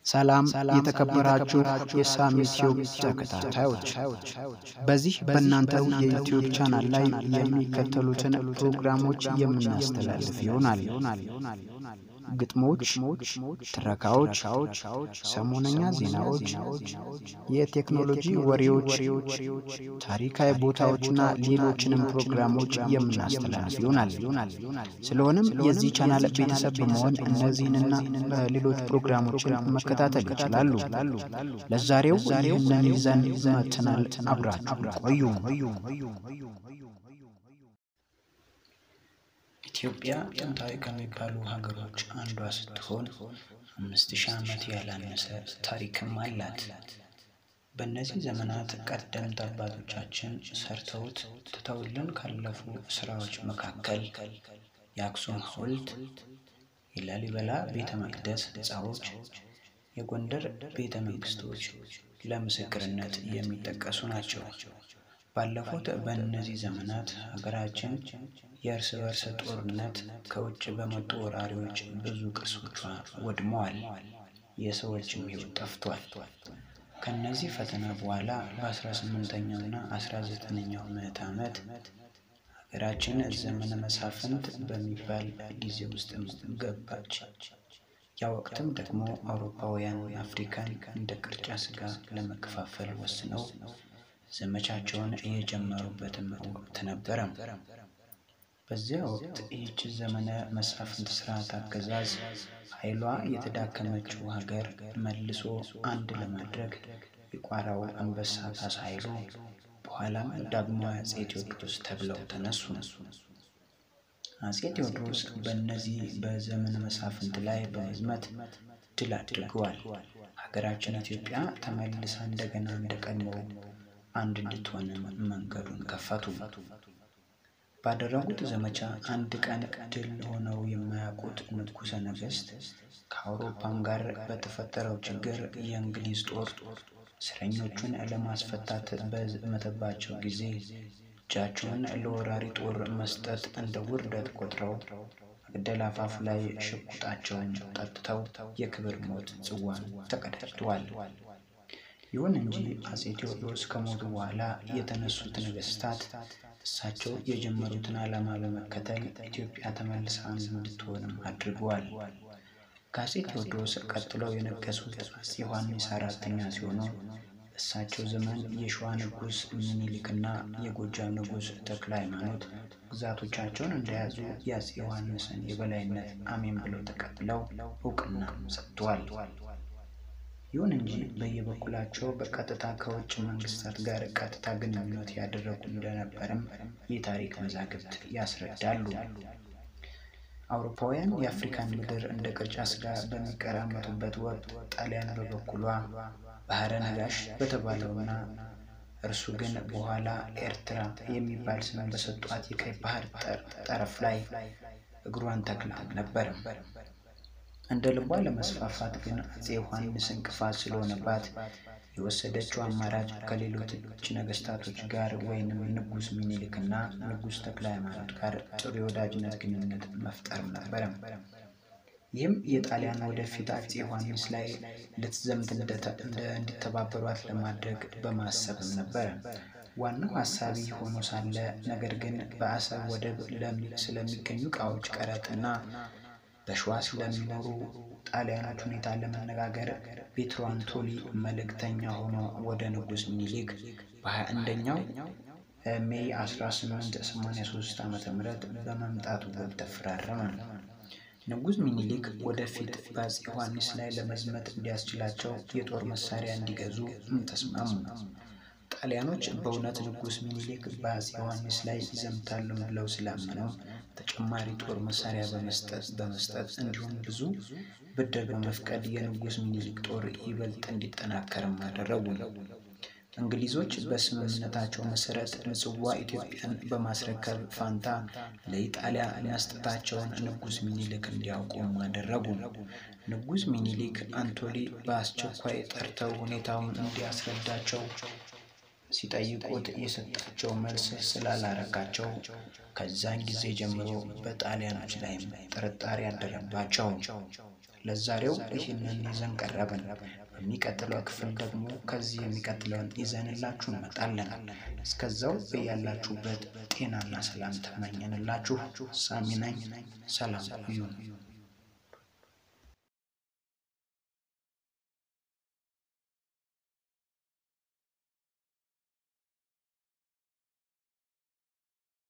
ሰላም የተከበራችሁ የሳሚ ቲዩብ ተከታታዮች፣ በዚህ በእናንተው የዩቲዩብ ቻናል ላይ የሚከተሉትን ፕሮግራሞች የምናስተላልፍ ይሆናል። ግጥሞች፣ ትረካዎች፣ ሰሞነኛ ዜናዎች፣ የቴክኖሎጂ ወሬዎች፣ ታሪካዊ ቦታዎችና ሌሎችንም ፕሮግራሞች የምናስተላልፍ ይሆናል። ስለሆነም የዚህ ቻናል ቤተሰብ በመሆን እነዚህንና ሌሎች ፕሮግራሞችን መከታተል ይችላሉ። ለዛሬው ይህንን ይዘን መጥተናል። አብራችሁ ቆዩ። ኢትዮጵያ ጥንታዊ ከሚባሉ ሀገሮች አንዷ ስትሆን አምስት ሺህ ዓመት ያላነሰ ታሪክም አላት። በእነዚህ ዘመናት ቀደምት አባቶቻችን ሰርተውት ትተውልን ካለፉ ስራዎች መካከል የአክሱም ሐውልት፣ የላሊበላ ቤተ መቅደስ ሕንፃዎች፣ የጎንደር ቤተ መንግስቶች ለምስክርነት የሚጠቀሱ ናቸው። ባለፉት በእነዚህ ዘመናት ሀገራችን የእርስ በርስ ጦርነት ከውጭ በመጡ ወራሪዎች ብዙ ቅርሶቿ ወድመዋል፣ የሰዎችም ሕይወት ጠፍቷል። ከእነዚህ ፈተና በኋላ በ18ኛው እና 19ኛው ምዕተ ዓመት ሀገራችን ዘመነ መሳፍንት በሚባል ጊዜ ውስጥ ገባች። ያ ወቅትም ደግሞ አውሮፓውያን አፍሪካን እንደ ቅርጫ ስጋ ለመከፋፈል ወስነው ዘመቻቸውን የጀመሩበትም ወቅት ነበረ። በዚያ ወቅት ይህች ዘመነ መሳፍንት ስርዓት አገዛዝ ኃይሏ የተዳከመችው ሀገር መልሶ አንድ ለማድረግ የቋራው አንበሳ ካሳ ኃይሉ በኋላም ዳግማዊ አጼ ቴዎድሮስ ተብለው ተነሱ። አጼ ቴዎድሮስ በእነዚህ በዘመነ መሳፍንት ላይ በመዝመት ድል አድርገዋል። ሀገራችን ኢትዮጵያ ተመልሳ እንደገና እንደቀድሞው አንድ እንድትሆንም መንገዱን ከፈቱ። ባደረጉት ዘመቻ አንድ ቀን ድል ሆነው የማያውቁት ንጉሠ ነገሥት ከአውሮፓም ጋር በተፈጠረው ችግር የእንግሊዝ ጦር እስረኞቹን ለማስፈታት በዘመተባቸው ጊዜ እጃቸውን ለወራሪ ጦር መስጠት እንደ ውርደት ቆጥረው መግደል አፋፍ ላይ ሽጉጣቸውን ጠጥተው የክብር ሞት ጽዋን ተቀዳጅተዋል። ይሁን እንጂ አጼ ቴዎድሮስ ከሞቱ በኋላ የተነሱት ነገስታት እሳቸው የጀመሩትን ዓላማ በመከተል ኢትዮጵያ ተመልሳ አንድ እንድትሆንም አድርገዋል። ከአጼ ቴዎድሮስ ቀጥለው የነገሱት አጼ ዮሐንስ አራተኛ ሲሆኑ በእሳቸው ዘመን የሸዋ ንጉሥ ምኒልክና የጎጃም ንጉሥ ተክለ ሃይማኖት ግዛቶቻቸውን እንደያዙ የአጼ ዮሐንስን የበላይነት አሜን ብለው ተቀብለው እውቅና ሰጥተዋል። ይሁን እንጂ በየበኩላቸው በቀጥታ ከውጭ መንግስታት ጋር ቀጥታ ግንኙነት ያደረጉ እንደነበርም የታሪክ መዛግብት ያስረዳሉ። አውሮፓውያን የአፍሪካን ምድር እንደ ቅርጫ ስጋ በሚቀራመጡበት ወቅት ጣሊያን በበኩሏ ባህረ ነጋሽ በተባለውና እርሱ ግን በኋላ ኤርትራ የሚባል ስም በሰጧት የቀይ ባህር ጠረፍ ላይ እግሯን ተክላ ነበር። እንደ ልቧ ለመስፋፋት ግን አጼ ዮሐንስ እንቅፋት ስለሆነባት የወሰደችው አማራጭ ከሌሎች ነገስታቶች ጋር ወይንም ንጉሥ ሚኒሊክና ንጉሥ ተክለ ሃይማኖት ጋር ጥሩ የወዳጅነት ግንኙነት መፍጠር ነበረ። ይህም የጣሊያን ወደፊት አጼ ዮሐንስ ላይ ልትዘምት እንዲተባበሯት ለማድረግ በማሰብም ነበረ። ዋናው ሀሳቢ ሆኖ ሳለ ነገር ግን በአሰብ ወደብ ስለሚገኙ እቃዎች ቀረጥና በሸዋ ስለሚኖሩ ጣሊያኖች ሁኔታ ለመነጋገር ፔትሮ አንቶኒ መልእክተኛ ሆኖ ወደ ንጉሥ ሚኒሊክ በ21ኛው ሜይ 1883 ዓ ም በመምጣቱ ውል ተፈራረመ። ንጉሥ ሚኒሊክ ወደፊት በአጼ ዮሐንስ ላይ ለመዝመት እንዲያስችላቸው የጦር መሳሪያ እንዲገዙ ተስማሙ። ጣሊያኖች በእውነት ንጉሥ ሚኒሊክ በአጼ ዮሐንስ ላይ ይዘምታሉ ብለው ስላመነው ተጨማሪ ጦር መሳሪያ በመስጠት በመስጠት እንዲሁም ብዙ ብድር በመፍቀድ የንጉሥ ሚኒሊክ ጦር ይበልጥ እንዲጠናከርም አደረጉ። እንግሊዞች በስምምነታቸው መሰረት ምጽዋ ኢትዮጵያን በማስረከብ ፋንታ ለኢጣሊያ መስጠታቸውን ንጉሥ ሚኒሊክ እንዲያውቁም አደረጉ። ንጉሥ ሚኒሊክ አንቶኒ በአስቸኳይ ጠርተው ሁኔታውን እንዲያስረዳቸው ሲጠይቁት የሰጣቸው መልስ ስላላረካቸው ከዛን ጊዜ ጀምሮ በጣሊያኖች ላይም ጥርጣሬ ያደረባቸው። ለዛሬው ይህንን ይዘን ቀረብን። በሚቀጥለው ክፍል ደግሞ ከዚህ የሚቀጥለውን ይዘንላችሁ እንመጣለን። እስከዛው በያላችሁበት ጤናና ሰላም ተመኘንላችሁ። ሳሚ ነኝ። ሰላም ይሁን።